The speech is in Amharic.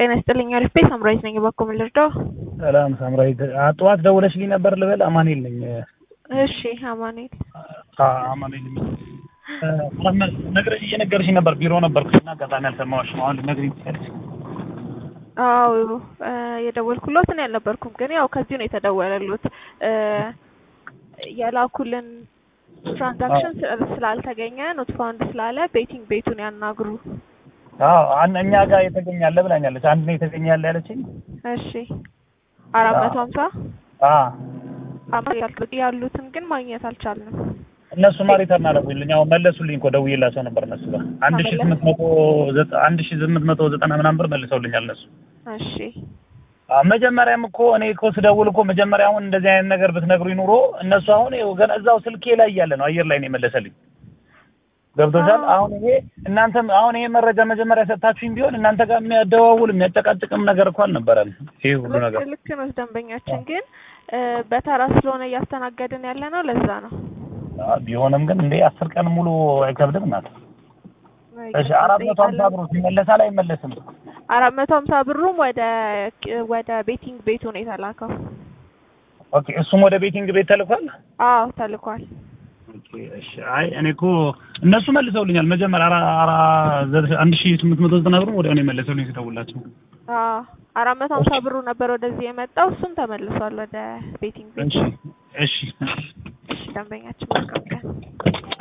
ጤና ይስጥልኝ። አሪፍ ቤት ሳምራዊት ነኝ። እባክዎ ምን ልርዳው? ሰላም ሳምራዊት፣ ጠዋት ደውለሽልኝ ነበር ልበል? አማኑኤል ነኝ። እሺ አማኑኤል። አማኑኤል ነግረሽ እየነገርሽኝ ነበር። ቢሮ ነበርኩ እና አጋጣሚ አልሰማሁሽም። አሁን ልትነግሪኝ ትችያለሽ? አዎ የደወልኩሎት እኔ አልነበርኩም፣ ግን ያው ከዚሁ ነው የተደወለሉት። የላኩልን ትራንዛክሽን ስላልተገኘ ኖት ፋውንድ ስላለ ቤቲንግ ቤቱን ያናግሩ። አዎ እኛ ጋር የተገኛለ ብላኛለች። አንድ ነው የተገኛለ ያለችኝ። እሺ አራት መቶ ሀምሳ ያሉትን ግን ማግኘት አልቻልንም። እነሱ ማ ሪተርን አደረጉልኝ። አሁን መለሱልኝ እኮ ደውዬላቸው ነበር እነሱ ጋር አንድ ሺህ ስምንት መቶ አንድ ሺህ ስምንት መቶ ዘጠና ምናምን ብር መልሰውልኛል እነሱ። እሺ መጀመሪያም እኮ እኔ እኮ ስደውል እኮ መጀመሪያ አሁን እንደዚህ አይነት ነገር ብትነግሩኝ ኑሮ እነሱ አሁን ይኸው ገና እዛው ስልኬ ላይ እያለ ነው አየር ላይ ነው የመለሰልኝ። ገብቶሻል? አሁን ይሄ እናንተም አሁን ይሄ መረጃ መጀመሪያ ሰጥታችሁኝ ቢሆን እናንተ ጋር የሚያደዋውል የሚያጨቃጭቅም ነገር እኮ አልነበረም። ይሄ ሁሉ ነገር ልክ ነው። ደንበኛችን ግን በተራ ስለሆነ እያስተናገድን ያለ ነው። ለዛ ነው። ቢሆንም ግን እንዴ አስር ቀን ሙሉ አይከብድም እናት። እሺ አራት መቶ ሀምሳ ብሩ ይመለሳል አይመለስም? አራት መቶ ሀምሳ ብሩም ወደ ወደ ቤቲንግ ቤቱ ነው የተላከው። ኦኬ እሱም ወደ ቤቲንግ ቤት ተልኳል? አዎ ተልኳል። ኦኬ እሺ። አይ እኔ እኮ እነሱ መልሰውልኛል። መጀመሪያ አራ አንድ ሺህ ስምንት መቶ ዘጠና ብሩ ወዲያው ነው የመለሰውልኝ ስደውላቸው። አዎ አራት መቶ ሀምሳ ብሩ ነበር ወደዚህ የመጣው እሱም ተመልሷል ወደ ቤቲንግ ቤት። እሺ እሺ እሺ ደንበኛችን መልካም ቀን